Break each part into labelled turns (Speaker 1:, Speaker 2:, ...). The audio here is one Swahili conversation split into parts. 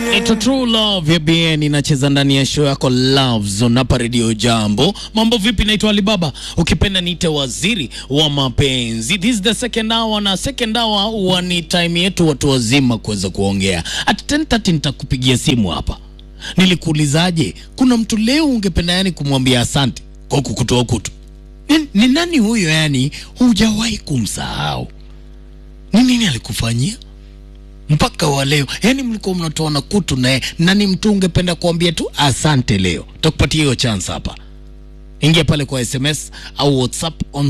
Speaker 1: It's a true love ya BN inacheza ndani ya show yako Love Zone hapa Radio Jambo. Mambo vipi? Naitwa Alibaba, ukipenda niite waziri wa mapenzi. This is the second hour, na second hour huwa ni time yetu watu wazima kuweza kuongea. At 10:30 nitakupigia simu hapa. Nilikuulizaje, kuna mtu leo ungependa yani kumwambia asante kwa kukutoa kutu? Ni, ni nani huyo yani hujawahi kumsahau? Ni nini alikufanyia? mpaka wa leo yani mlikuwa mnatoana kutu naye nani mtu ungependa kuambia tu asante leo takupatia hiyo chance hapa ingia pale kwa sms au whatsapp on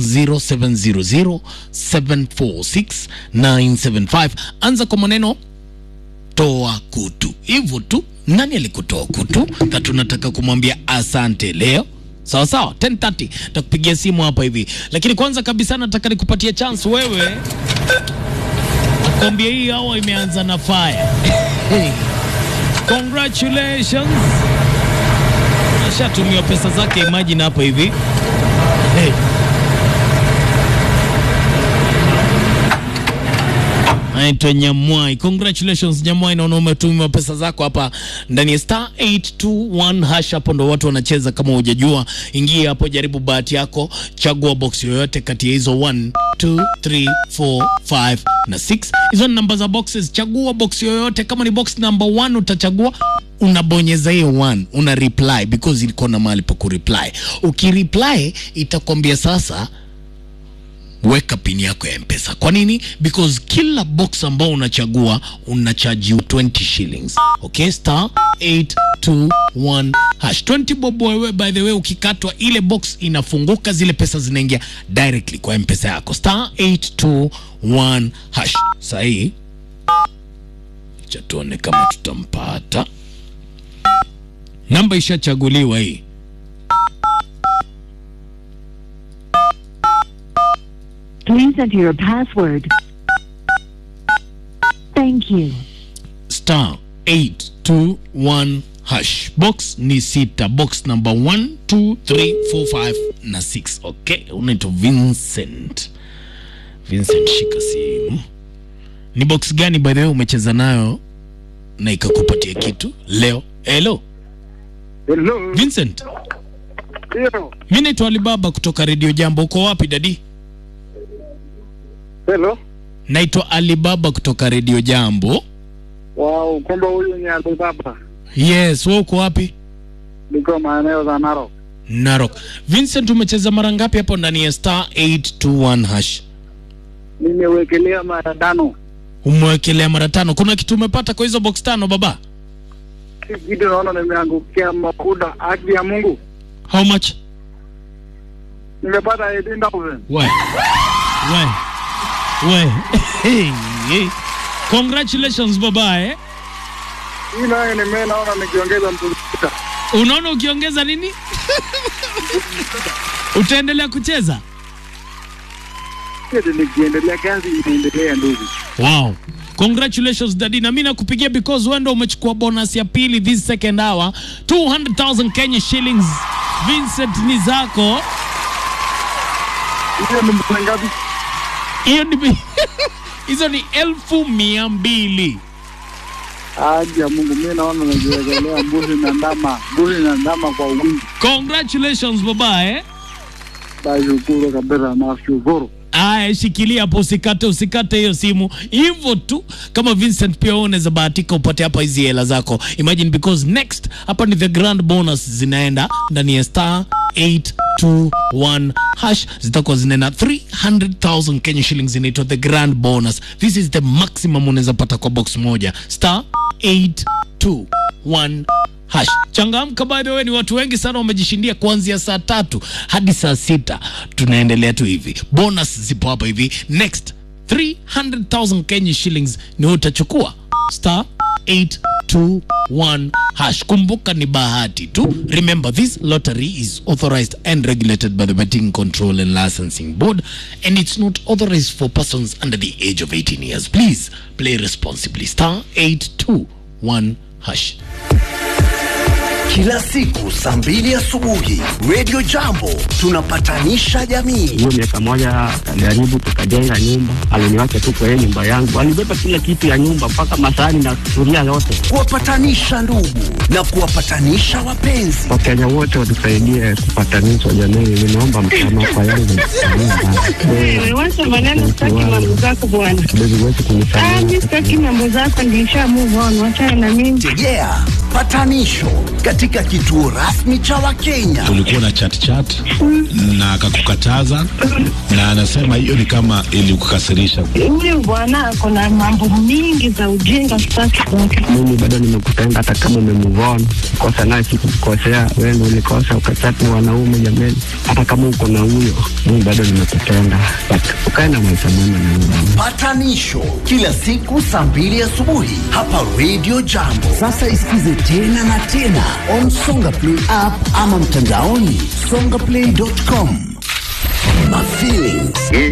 Speaker 1: 0700746975 anza kwa maneno toa kutu hivyo tu nani alikutoa kutu na tunataka kumwambia asante leo sawa sawa 1030 takupigia simu hapa hivi lakini kwanza kabisa nataka nikupatie chance wewe Nakwambia hii hawa imeanza na fire. Congratulations. Ashatumia pesa zake, imagine hapa hivi. Hey. Naitwa Nyamwai. Congratulations Nyamwai, naona umetumia pesa zako hapa ndani ya star 821 hash. Hapo ndo watu wanacheza. Kama hujajua, ingia hapo, jaribu bahati yako, chagua box yoyote kati ya hizo 1 2 3 4 5 na 6. Hizo ni namba za boxes, chagua box yoyote. Kama ni box number 1 utachagua unabonyeza hiyo one una reply because ilikuwa na mahali pa kureply. Ukireply itakwambia sasa weka pini yako ya mpesa kwa nini because kila box ambao unachagua unachaji 20 shillings okay star 821 hash 20 bob wewe by the way ukikatwa ile box inafunguka zile pesa zinaingia directly kwa mpesa yako star 821 hash sahii cha tuone kama tutampata namba ishachaguliwa hii
Speaker 2: Please enter your password. Thank you.
Speaker 1: star 821 hash box ni sita box number 1 2 3 4 5 na 6 okay unaitwa vincent vincent shika simu ni box gani by the way umecheza nayo na ikakupatia kitu leo hello
Speaker 3: Hello.
Speaker 1: vincent
Speaker 3: Ndio.
Speaker 1: mi naitwa alibaba kutoka redio jambo uko wapi dadi
Speaker 3: Hello.
Speaker 1: naitwa alibaba kutoka redio jambo
Speaker 3: Wow, kumbe huyu ni Alibaba.
Speaker 1: yes we uko wapi
Speaker 3: Niko maeneo za Narok.
Speaker 1: narok vincent umecheza mara ngapi hapo ndani ya star 821 hash
Speaker 3: Nimewekelea mara tano.
Speaker 1: umewekelea mara tano kuna kitu umepata kwa hizo box tano baba
Speaker 3: Si kitu naona nimeangukia makuda haki ya Mungu.
Speaker 1: how much
Speaker 3: Nimepata 18,000.
Speaker 1: we we we hey, hey. congratulations baba eh?
Speaker 3: Hii nayo nime naona nikiongeza mtu sita.
Speaker 1: unaona ukiongeza nini utaendelea kucheza
Speaker 3: Kitu nikiendelea kazi inaendelea ndugu.
Speaker 1: wow congratulations dadi na mi nakupigia because wewe ndo umechukua bonus ya pili this second hour 200000 kenya shillings vincent ni zako
Speaker 3: Hiyo ni mtu ngapi?
Speaker 1: hiyo ni hizo ni elfu mia mbili
Speaker 3: Haki ya Mungu, mimi naona nikiwekelea mbuzi na ndama, mbuzi na ndama kwa wingi.
Speaker 1: congratulations baba eh?
Speaker 3: Nashukuru kabisa, nashukuru.
Speaker 1: aya shikilia hapo usikate usikate hiyo simu hivyo tu kama vincent pia wewe unaweza bahatika upate hapa hizi hela zako imagine because next hapa ni the grand bonus zinaenda ndani ya star 821 hash zitakuwa zinaenda 300000 kenya shillings inaitwa the grand bonus this is the maximum unaweza pata kwa box moja star 821 hash changamka by the way ni watu wengi sana wamejishindia kuanzia saa tatu hadi saa sita tunaendelea tu hivi bonus zipo hapa hivi next 300000 kenya shillings ni utachukua star 821 hash kumbuka ni bahati tu remember this lottery is authorized and regulated by the betting control and licensing board and it's not authorized for persons under the age of 18 years please play responsibly star 821 hash
Speaker 4: kila siku saa mbili asubuhi. Radio Jambo tunapatanisha jamii.
Speaker 5: hiyo miaka moja akajaribu tukajenga nyumba, aliniwacha tu kwa hiyo nyumba yangu, alibeba kila kitu ya nyumba mpaka masahani na sufuria yote.
Speaker 4: Kuwapatanisha ndugu na kuwapatanisha wapenzi.
Speaker 5: Wakenya wote watusaidie kupatanishwa jamii, nimeomba msamaha kwa yale
Speaker 6: Wewe wacha maneno, sitaki mambo zako bwana.
Speaker 5: kidogo wetu
Speaker 6: Ah,
Speaker 5: kunisamehe.
Speaker 6: mimi sitaki mambo zako, nilisha move on, wachana na mimi.
Speaker 4: Tegea patanisho katika kituo rasmi cha Wakenya.
Speaker 7: Kulikuwa na chat chat na akakukataza, na anasema hiyo ni kama ilikukasirisha.
Speaker 6: Huyu bwana ako na mambo mingi za ujinga, sitaki kwake.
Speaker 5: Mimi bado nimekupenda hata kama umemove on. Kosa naye sikukukosea, wewe ndio ulikosa ukachati na wanaume jameni. Hata kama uko na huyo, mimi bado nimekupenda. But ukae na maisha mema na mimi.
Speaker 4: Patanisho kila siku saa mbili asubuhi hapa Radio Jambo. Sasa isikize tena na tena on Songa Play app ama mtandaoni songaplay.com. My feelings.